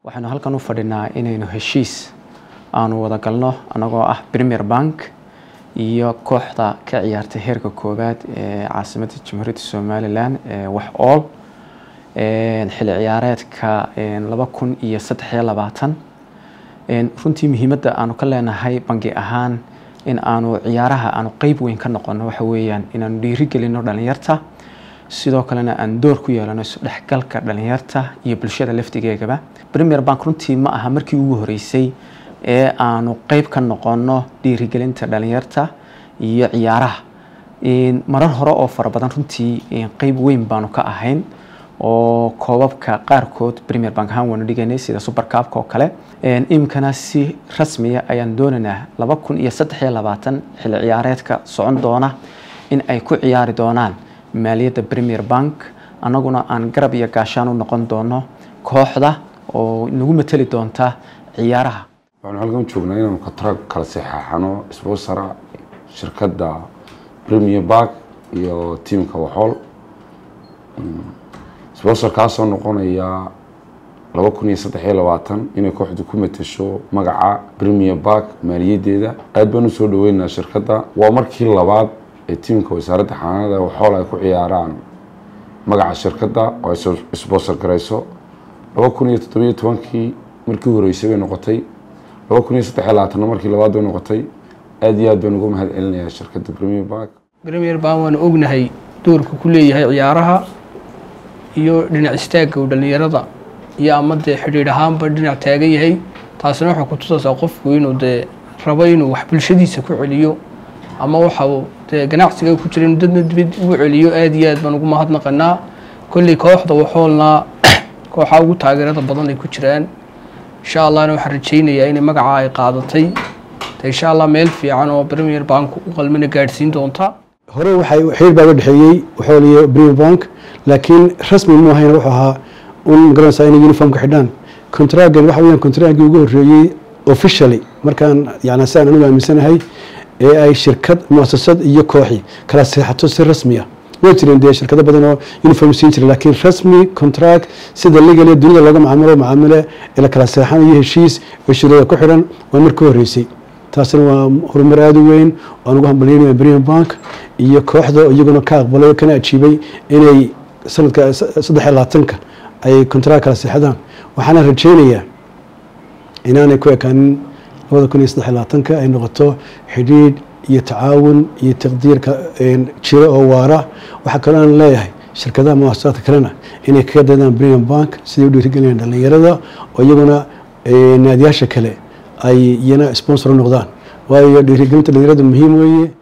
waxaynu halkan u fadhinaa inaynu heshiis aanu wada galno annagoo ah premier bank iyo kooxda ka ciyaartay heerka koowaad ee caasimadda jamhuuriyadda somalilan ee wax ool xilli ciyaareedka laba kun iyo saddexiyo labaatan runtii muhiimadda aanu ka leenahay bangi ahaan in aanu ciyaaraha aanu qeyb weyn ka noqono waxa weeyaan inaanu dhiirigelino dhalinyarta sidoo kalena aan door ku yeelano isdhexgalka dhalinyarta iyo bulshada laftigeegaba premier bank runtii ma aha markii ugu horeysay ee aanu qeyb ka noqono dhiirigelinta dhalinyarta iyo ciyaaraha marar hore oo fara badan runtii qeyb weyn baanu ka ahayn oo koobabka qaarkood premier bank ahaan waanu dhigaynay sida supercabka oo kale iminkana si rasmiya ayaan doonaynaa laba kun iyo saddex iyo labaatan xilli ciyaareedka socon doona in ay ku ciyaari doonaan maaliyadda premier bank annaguna aan garab iyo gaashaan u noqon doono kooxda oo nagu mateli doonta ciyaaraha waxaanu halkan joognaa inaanu katrag kala saxaaxano sponsora shirkadda premier bank iyo tiamka waxool sponsor kaasoo noqonaya laba kun iyo saddex iyo labaatan inay kooxdu ku matasho magaca premier bank maaliyaddeeda aad baan usoo dhaweynaynaa shirkadda waa markii labaad ee tiamka wasaaradda xanaanada waxool ay ku ciyaaraan magaca shirkadda oo ay sponsor garayso laba kun iyo toddobiyo tobankii markii horeysay bay noqotay laba kun iyo saddex iyo labaatanna markii labaad bay noqotay aad iyo aad baan uga mahad celinayaa shirkadda premier bank premier bank waanu ognahay doorka ku leeyahay ciyaaraha iyo dhinac istaagga uu dhallinyarada iyo ama dee xidhiidh ahaanba dhinac taagan yahay taasina waxay ku tusaysaa qofku inuu dee rabo inuu wax bulshadiisa ku celiyo ama waxa uu dee ganacsiga ku jira inuu dadna dibad ugu celiyo aad iyo aad baan ugu mahadnaqanaa kolley kooxda waxoolna kooxaa ugu taageerada badan ay ku jiraan insha allahna waxaan rajaynayaa inay magacaa ay qaadatay de insha allah meel fiican oo premier bank u qalmina gaadhsiin doonta hore waxay xiriir baa uga dhexeeyey waxool iyo premier bank laakiin rasmi mu ahayn wuxuu ahaa un magaranaysaa inay uniformka xidhaan contragan waxa weeyaan contragii ugu horreeyey officially markaan yani si aan anigu aaminsanahay ee ay shirkad muasasad iyo kooxi kala seexato si rasmi ah way jireen dee shirkado badan oo uniform siin jira laakiin rasmi contract sida legale dunida looga macaamilo macaamile ee la kala seexanayo heshiis oo shirada ku xidhan waa markii horreysay taasina waa horumar aada u weyn aan ugu hambalyeynaya premier bank iyo kooxda iyaguna ka aqbalay kana ajiibay inay sanadka saddex iyo labaatanka ay contract kala seexdaan waxaana rajeynayaa inaanay ku ekaanin labada kun iyo saddex iyo labaatanka ay noqoto xidhiidh iyo tacaawun iyo taqdiirka jiro oo waara waxaa kaloo aan leeyahay shirkadaha muasasaadka kalena inay kaga daydaan premier bank siday u dhiirigelinayaan dhallinyarada oo iyaguna naadiyaasha kale ay iyana sponsor u noqdaan waayo dhiirigelinta dhallinyarada muhiim weeye